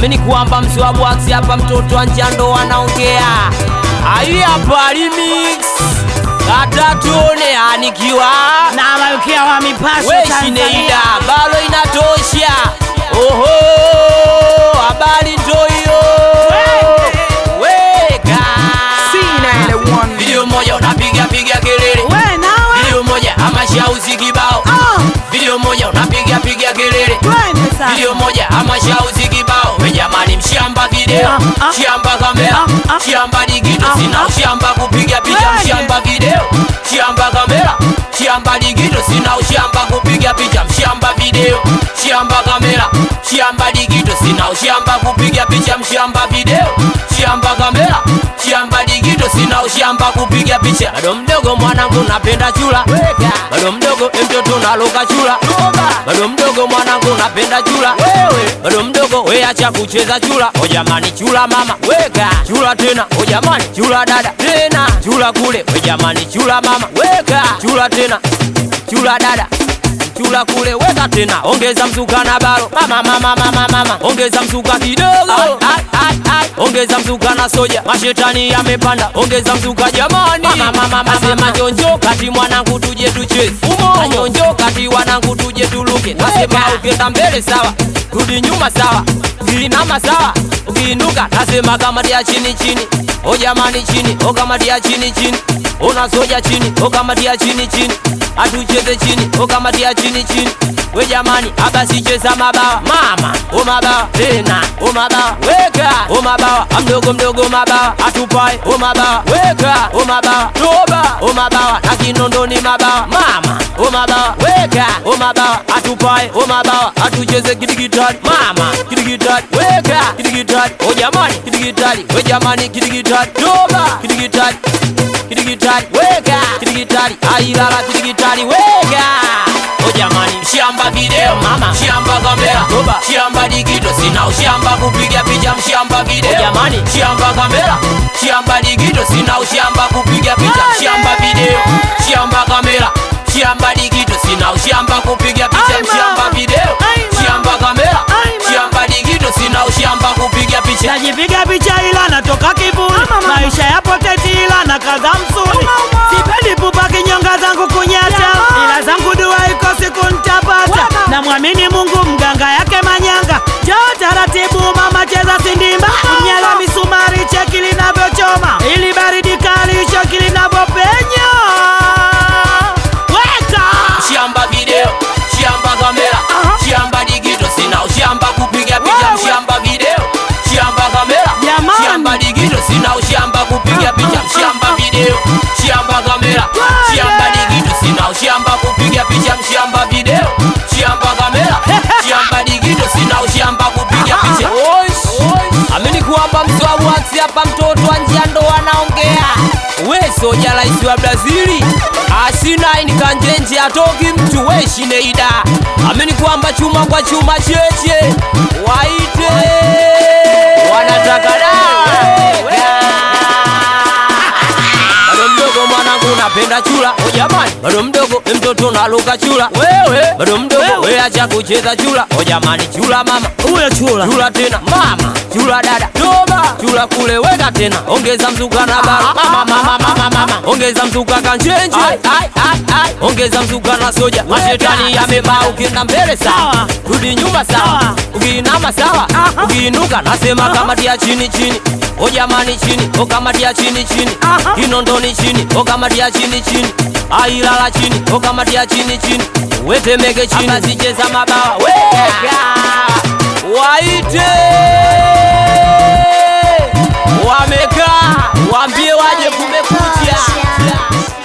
amini kwamba mswabu aksi hapa mtoto wa njando anaongea ayi hapa remix kata tuone anikiwa na malkia wa mipasho weshineida Tanzania. balo inatosha oho habari ndo hiyo weka video moja unapiga piga kelele We nawe video moja ama shauzi kibao Ah, video moja unapiga piga kelele twende sasa. video moja ama shauzi kibao we jamani mshamba video Ah, ah. shamba kamera Ah, ah. shamba digito Ah, sina ah. ushamba kupiga picha Twende. mshamba video shamba kamera shamba digito sina ushamba kupiga picha mshamba video shamba kamera shamba digito sina ushamba kupiga picha mshamba video shamba kamera shamba digito sina ushamba kupiga picha bado mdogo mwanangu napenda chula bado mdogo mtoto naloka chula bado mdogo mwanangu napenda chula bado mdogo we acha kucheza chula o jamani chula mama weka chula tena o jamani chula dada tena chula kule we jamani chula mama weka chula tena chula dada chula kule weka tena ongeza mzuka na balo mama mama mama mama ongeza mzuka kidogo Ai, ai, ai. ongeza mzuka na soja mashetani yamepanda ongeza mzuka jamani mama mama nasema nyonjo kati mwanangu tuje tucheze umo nyonjo kati wanangu tuje tuluke nasema ukienda mbele sawa rudi nyuma sawa ukiinama sawa ukiinuka nasema kama dia chini chini o jamani chini o kama dia chini chini unasoja chini o kama dia chini chini atucheze chini o kama dia chini chini we jamani abasi cheza mabawa mama o mabawa tena o mabawa weka o mabawa amdogo mdogo mabawa atupae o mabawa weka o mabawa toba o mabawa na kinondoni mabawa mama o mabawa weka o mabawa atupae o mabawa atucheze kidigitali mama kidigitali weka kidigitali o jamani kidigitali we jamani kidigitali toba kidigitali kidigitali weka kidigitali ailala kidigitali weka o jamani mshamba video mama mshamba kamera toba mshamba digito sina ushamba kupiga picha mshamba video o jamani mshamba kamera mshamba digito sina ushamba kupiga picha mshamba video mshamba kamera mshamba digito sina ushamba kupiga picha Ai, mama. mshamba video Ai, mama. mshamba kamera Ai, mama. mshamba digito sina ushamba kupiga picha najipiga picha ila natoka kiburi maisha yapo teti ila na kaza msuri sipendi pupa kinyonga zangu kunyata ila zangu dua iko siku ntapata na mwamini mungu mganga yake manyanga joo taratibu mama cheza sindimba mnyala misumari cheki linavyochoma ili baridi kali shoki linavyopenya weka shamba video shamba kamera Aha. shamba digito sina ushamba kupiga picha Wewe. mshamba video shamba kamera Jamani. shamba digito sina ushamba kupiga Ah, picha ah, mshamba ah, video shamba kamera Wewe. shamba digito sina ushamba kupiga picha mshamba video shamba kamera shamba digito sina ushamba kupiga picha amini kwamba mswabu aksi hapa mtoto wa njia ndo anaongea we soja raisi wa brazili asina inikanjenje atoki mtu we shineida amini kwamba chuma kwa chuma cheche waite wanataka dawa bado mdogo mwanangu napenda chula o jamani bado mdogo mtoto naluka chula wewe bado mdogo we acha kucheza chula o jamani chula mama huyo chula chula tena mama chula dada toba chula kule weka tena ongeza mzuka na baro mama mama mama mama ongeza mzuka kanchenje ai ai ai ai ongeza mzuka na soja mashetani yamebaa ukienda mbele sawa Sawa. rudi nyuma sawa Sawa. ukiinama sawa Aha. ukiinuka nasema kama dia chini chini o jamani chini o kama dia chini chini Aha. kinondoni chini o kama dia chini chini ailala chini o kama dia chini chini wetemeke chini abazicheza mabawa weka waite wamekaa waambie waje kumekucha